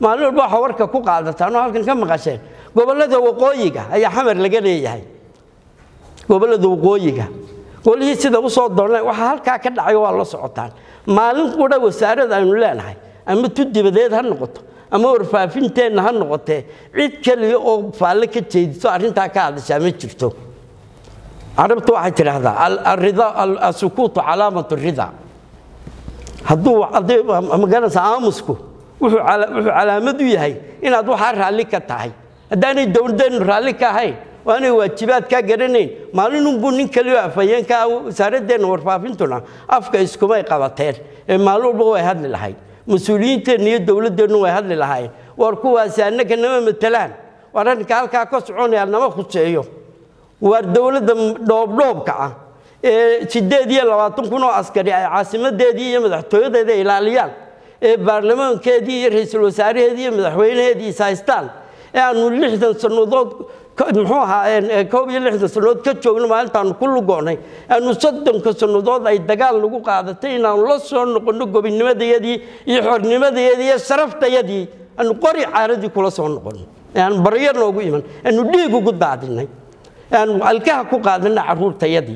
maalin walba waxaa warka ku qaadataan oo halkan ka maqasheen gobollada waqooyiga ayaa xamar laga leeyahay gobollada waqooyiga golihii sida usoo doorneen waxaa halkaa ka dhacay waa la socotaan maalin qudha wasaarada aynu leenahay ama tu dibadeed ha noqoto ama warfaafinteenna ha noqotee cid keliya oo faalle ka jeediso arrintaa ka hadashaa ma jirto carabtu waxay tidhaahdaa asukuutu calaamatu rida hadduu magaranaysa aamusku wuxuu calaamad u yahay inaad waxaa raalli ka tahay haddaanay dowladeennu raalli ka ahayn oo aanay waajibaadkaa garanayn maalinunbuu nin keliyo afhayeenka wasaaradeenna warfaafintuna afka iskumay qabateen ee maalin walba way hadli lahayd mas-uuliyiinteenna iyo dowladdeennu way hadli lahaayeen war kuwaasi annaga nama matelaan war arrinka halkaa ka soconaya nama khuseeyo waar dowladda dhoobdhoobka ah ee sideed iyo labaatan kun oo askari ay caasimadeedii iyo madaxtooyadeeda ilaaliyaan ee baarlamaankeedii iyo ra-iisul wasaaraheedii iyo madaxweynaheedii is haystaan ee aanu lixdan sannadood muxuu ahaa koob iyo lixdan sannadood ka joogno maalintaanu ku lugoonay aanu soddonka sannadood ay dagaal nagu qaadatay inaanu la soo noqonno gobinimadayadii iyo xornimadayadii iyo sharaftayadii aanu qori caaradii kula soo noqonno aanu baryo noogu iman aanu dhiig ugu daadinay aanu alkaha ku qaadanay carruurtayadii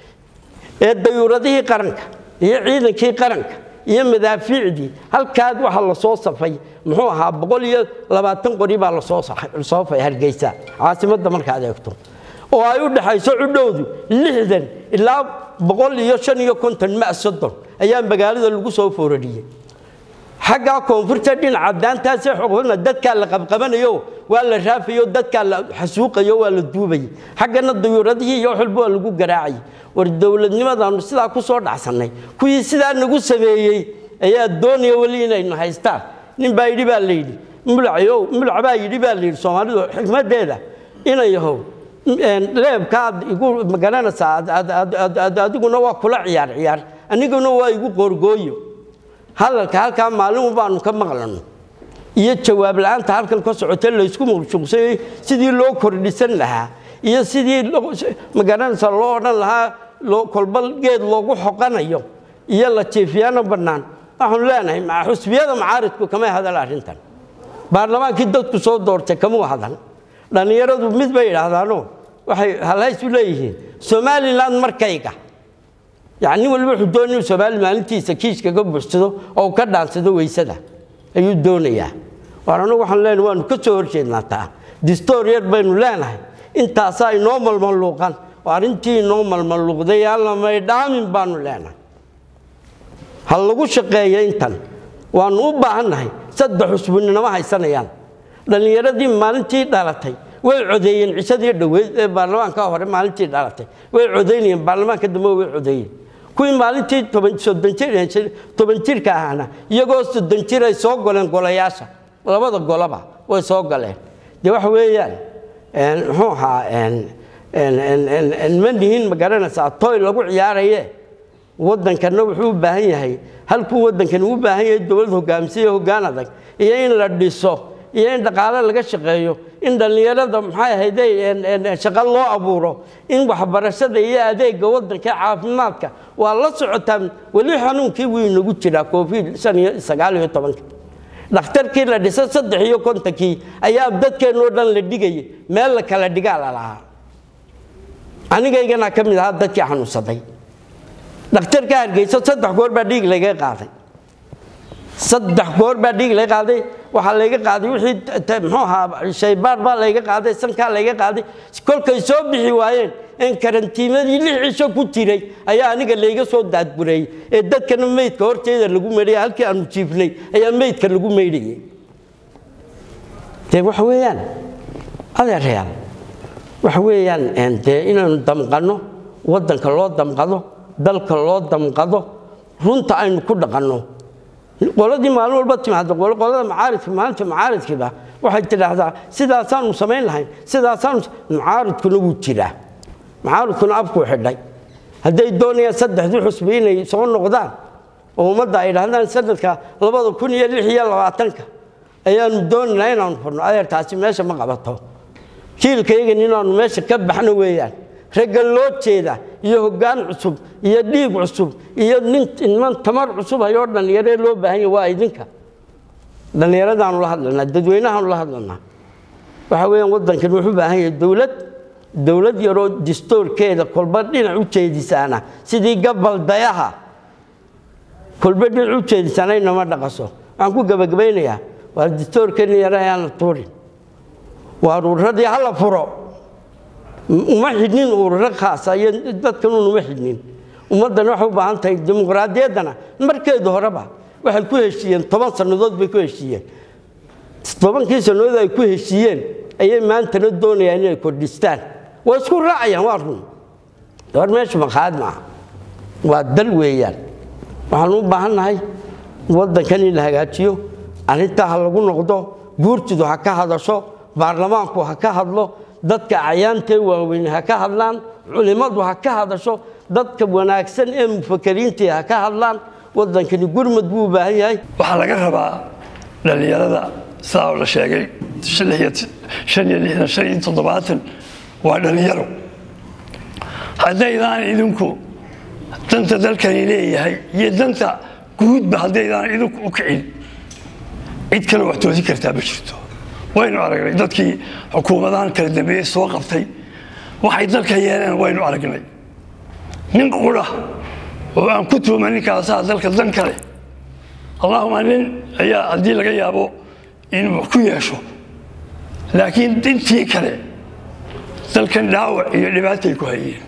ee dayuuradihii qaranka iyo ciidankii qaranka iyo madaafiicdii halkaad waxaa lasoo safay muxuu ahaa boqol iyo labaatan qori baa lasoo fay hargeysa caasimadda markaad eegto oo ay u dhexayso cudhowdu lixdan ilaa boqol iyo shan iyo konton ma soddon ayaa magaalada lagu soo foorariyey xaggaa koonfurta dhinaca daantaasee xoqna dadkaa la qabqabanayo waa la raafayo dadkaa la xasuuqayo waa la duubayay xaggana dayuuradihii iyo waxwalba waa lagu garaacayay war dowladnimadaanu sidaa ku soo dhacsannay kuwii sidaa nagu sameeyey ayaa doonaya weli inaynu haystaan nin baa yidhi baa layidhi mulacow mulac baa yidhi baa layidhi soomaalidu xikmaddeeda inayahow leebkaad igu magaranaysaa adiguna waa kula ciyaar ciyaar aniguna waa igu qoorgooyo hadalka halkaa maalin baanu ka maqlano iyo jawaab la-aanta halkan ka socota laysku muqshuqsayey sidii loo kordhisan lahaa iyo sidii magaranaysa loo odhan lahaa kolba geed loogu xoqanayo iyo la jiifiyaano bannaan waxaanu leenahay xusbiyada macaaridku kamay hadal arrintan baarlamaankii dadku soo doortay kamuu hadal dhallinyaradu mid bay idhaahdaano waxay halhays u leeyihiin somalilan markayga yani nin walba wuxuu doonay inuu soomaali maalintiisa kiiskaga buuxsado oo uu ka dhaansado weysada ayuu doonayaa waar anagu waxaan leenahay waanu ka soo horjeednaa taa distoor yar baynu leenahay intaasaa inoo malmaluuqan oo arrintii inoo malmaluuqday alla may dhaamin baanu leenahay ha lagu shaqeeyo intan waanu u baahannahay saddex cusbuninama haysanayaan dhallinyaradii maalintii dhalatay way codeeyeen cishadii dhoweyd ee baarlamaanka hore maalintii dhalatay way codaynayeen baarlamaanka dambe way codeeyeen kuwii maalintii toban jirka ahaana iyagoo soddon jir ay soo goleen golayaasha labada golaba way soo galeen dee waxa weeyaan muxuu ahaa ma nihin ma garanaysaa toy lagu ciyaaraye waddankana wuxuu u baahan yahay halkuu waddankani u baahan yahay dowlad hogaamisiyo hoggaan adag iyo in la dhiso iyo in dhaqaale laga shaqeeyo in dhallinyarada maxay ahayde shaqo loo abuuro in waxbarashada iyo adeega waddanka caafimaadka waa la socotaan weli xanuunkii wuu inagu jiraa covid shan iyo sagaal iyo tobanka dhakhtarkii la dhisay saddex iyo kontonkii ayaa dadkeennoo dhan la dhigayay meel la kala dhigaa la lahaa anigaygana ka mid ahaa dadkii xanuunsaday dhakhtarka hargeysa saddex goor baa dhiig layga qaaday saddex goor baa dhiig laga qaaday waxaa layga qaaday wixii muxuu ahaa shaybaar baa layga qaaday sankaa layga qaaday kolkay soo bixi waayeen in karantiimadii lix cisho ku jiray ayaa aniga layga soo daadgureeyey ee dadkana meydka horteeda lagu meydhaya halkii aanu jiifnay ayaa meydka lagu meydhayay dee waxa weeyaan adeerayaal waxa weeyaan dee inaanu damqanno waddanka loo damqado dalka loo damqado runta aynu ku dhaqanno qoladii maalin walba timaado qolada macaaridka maalinta macaaridkiiba waxay tidhaahdaa sidaasaanu samayn lahayn sidaasaanu macaaridkuna wuu jiraa macaaridkuna afkuu xidhay hadday doonayaan saddexdii xusbi inay soo noqdaan oo ummadda ay dhahdaan sanadka labada kun iyo lix iyo labaatanka ayaanu doonaynaa inaanu furno adeertaasi meesha ma qabato jiilkaygan inaanu meesha ka baxno weeyaan ragga loo jeeda iyo hoggaan cusub iyo dhiig cusub iyo nin niman tamar cusub hayoo dhallinyaree loo baahan yahy waa idinka dhallinyaradaanu la hadlanaa dadweynahaanu la hadlanaa waxa weeyaan waddankan wuxuu u baahan yahay dowlad dowlad yaroo distoorkeeda kolba dhinac u jeedisaana sidii gabaldayaha kolba dhinac u jeedisaana inama dhaqaso waxaan ku gebagabaynayaa waa distoorkeena yare ayaan la tuurin waa ururadii hala furo uma xidhnin ururo khaasa iyo dadkanuun uma xidhnin ummaddan waxay u baahan tahay dimuqraadiyaddana markeedu horeba waxay ku heshiiyeen toban sannadood bay ku heshiiyeen tobankii sannadood ay ku heshiiyeen ayay maantana doonayaan inay kordhistaan waa isku raacayaan waa run war meesha maqaad maaha waa dal weeyaan waxaan u baahan nahay waddankan in la hagaajiyo arrintaa ha lagu noqdo guurtidu ha ka hadasho baarlamaanku ha ka hadlo dadka cayaantee waaweyn ha ka hadlaan culimmadu ha ka hadasho dadka wanaagsan ee mufakariintii ha ka hadlaan waddankani gurmad buu u baahan yahay waxaa laga rabaa dhallinyarada sidaa la sheegay shan iyo lixdan shan iyo toddobaatan waa dhallinyaro haddaydaan idinku danta dalkani leeyahay iyo danta guudba haddaydaan idinku u kicin cid kale wax toosin kartaa ma jirto waynu aragnay dadkii xukuumadahan kala dambeeyey soo qabtay waxay dalka yeeleen waynu aragnay nin qura oo aan ku tuuma ninkaasaa dalka dan kale allahuma nin ayaa haddii laga yaabo inuu wax ku yeesho laakiin intii kale dalkan dhaawac iyo dhibaatay ku hayeen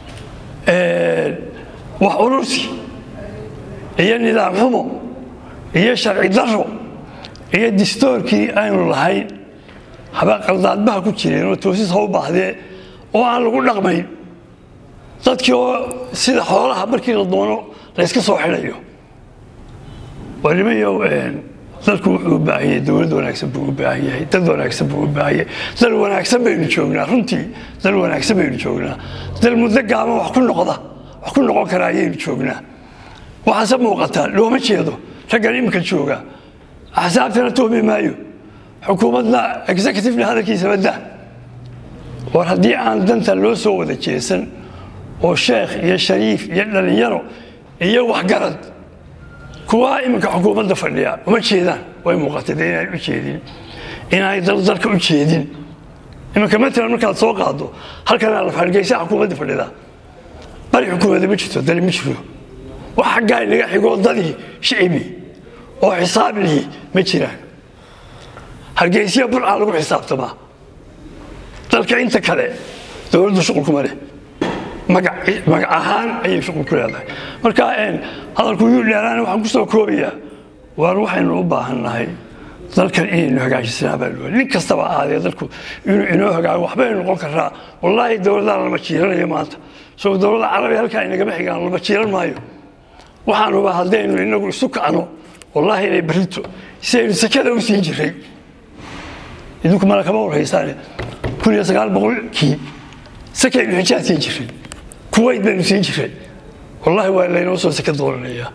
wax urursi iyo nidaam xumo iyo sharci daro iyo distoorkii aynu lahayn haba qaldaadbaha ku jireen oo toosis ha u baahdee oo aan lagu dhaqmayn dadkii oo sida xoolaha markii la doono layska soo xidhayo walimayow dalku wuxuu u baahan yahay dowlad wanaagsan buu u baahan yahay dad wanaagsan buu u baahan yahay dal wanaagsan baynu joognaa runtii dal wanaagsan baynu joognaa dal muddo gaaban wax ku noqda wax ku noqon kara ayaynu joognaa waxaase muuqataa looma jeedo raggan iminka jooga axsaabtana tuhmi maayo xukuumadna executivena hadalkiisa badda war haddii aan danta loo soo wada jeesan oo sheekh iyo shariif iyo dhallinyaro iyo waxgarad kuwaa iminka xukuumadda fadhiya uma jeedaan way muuqatay dee inaan u jeedin inaanay dalka u jeedin iminka matalan markaad soo qaado halkanaa la hargeysa xukuumadda fadhida bari xukuumadda ma jirto dali ma jiro wax xaggaa inaga xigoo dadii shicibi oo xisaab lihi ma jiraan hargeysiya burcaa lagu xisaabtamaa dalka inta kale dowladdu shuqulkuma leh magac ahaan ayay shuqul ku leedahay marka hadalku yuu dheeraana waxaan ku soo koobayaa waar waxaynu u baahan nahay dalkan inaynu hagaajisnaa baa loo nin kastaba aadee dalku inuu inoo hagaago waxbaynu noqon karaa wallaahi dowladaan lama jiiranayo maanta soo dowladda carabiya halkaa inagama xigaan lama jiiran maayo waxaanuba haddaynu inagu isu kacno wallaahi inay barito si aynu sakada u siin jiray idinku mala kama warhaysaane kun iyo sagaal boqolkii sakaynu xijaad siin jiray kuwayt baynu siin jiray wallaahi waa laynoo soo saka doonanayaa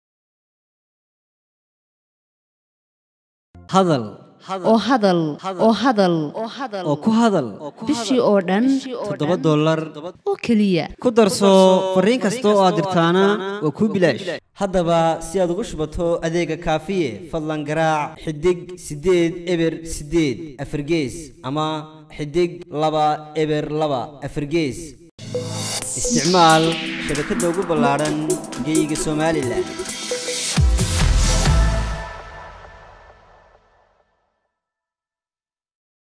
hadal oo hadal oo hadal oo ku hadal bishii oo dhan toddoba dollar oo keliya ku darso fariin kasta oo aad dirtaana waa kuu bilaash haddaba si aad ugu shubato adeega kaafiye fadlan garaac xidig siddeed eber siddeed afargees ama xidig laba eber laba afargees isticmaal shabakadda ugu ballaadhan geeyiga somalilan